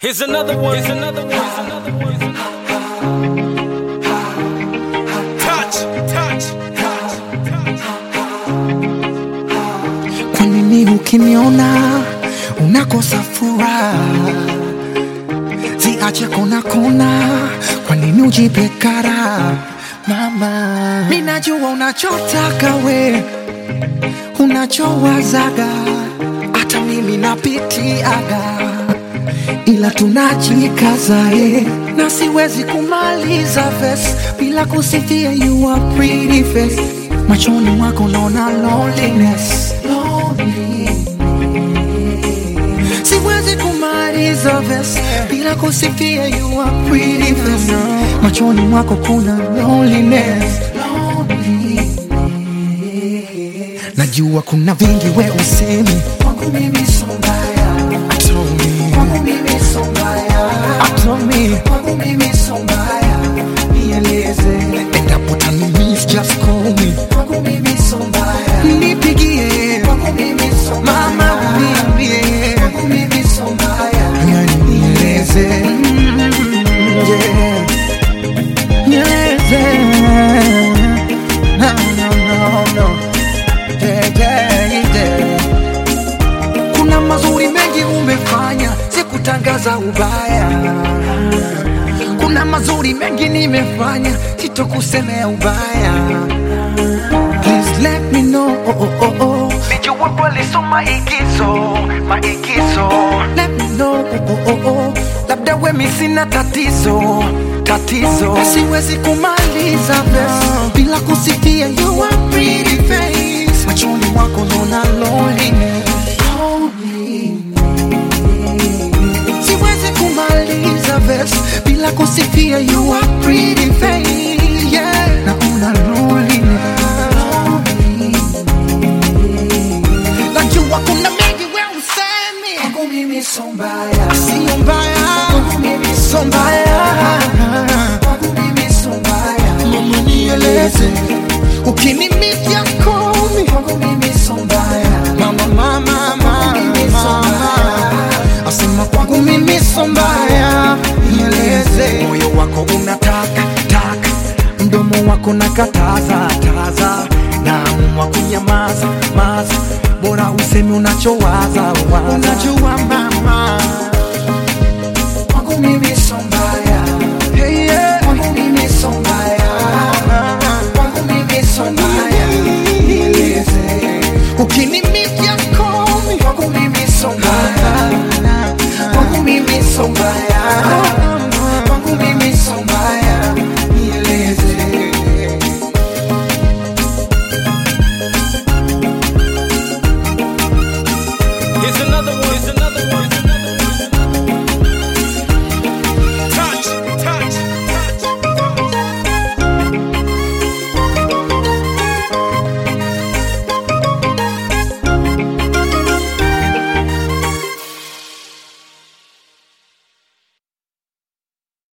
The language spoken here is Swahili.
Here's another one. Here's another one. Here's another one. Here's Touch, touch, touch, touch. Kwa nini ukiniona unakosa furaha? Ziache kona kona, kwa nini ujipe kara? Mama, mimi najua unachotaka we, unachowazaga, hata mimi napitiaga, ila tunajikaza eh, na siwezi kumaliza verse bila kusifia you are pretty face. Machoni mwako naona loneliness, loneliness. Siwezi kumaliza verse bila kusifia you are pretty face. Machoni mwako kuna loneliness, loneliness. Najua kuna vingi we usemi kwangu mimi so mbaya, Told me. kwangu mimi so mbaya, Told me. kwangu mimi so mbaya, nieleze endapo tani miss just call me kwangu mimi so mbaya, nipigie kwangu mimi so mbaya, mama uniambie kwangu mimi so mbaya, yani nieleze Mm, yeah. nieleze no no no no yeah, yeah, yeah. Kuna mazuri mengi umefanya, sikutangaza ubaya. Kuna mazuri mengi nimefanya, sitokusemea ubaya. Please let me know. Oh, oh, oh, oh. Nijua kweli so maigizo, maigizo Let me know. Oh, oh, oh, oh. Labda wemi sina tatizo tatizo, siwezi kumaliza verse bila kusifia you are pretty face. Machoni mwako naona loneliness. Siwezi kumaliza verse bila kusifia you are pretty face. Yeah, naona loneliness. Najua kuna mengi we usemi kwangu mimi so mbaya, sio mbaya kwangu mimi so mbaya, kwangu mimi so mbaya. Mama nieleze ukinimitia komi kwangu mimi so mbaya, mama mama mama mama asema kwangu mimi so mbaya, nieleze moyo wako unataka taka mdomo wako nakataza taza naamua kunyamaza maza bora usemi unachowaza waza. unajua mama kwangu mimi so mbaya hey, yeah. kwangu mimi so mbaya kwangu mimi so mbaya nieleze ukinimitia komi kwangu mimi so mbaya kwangu mimi so mbaya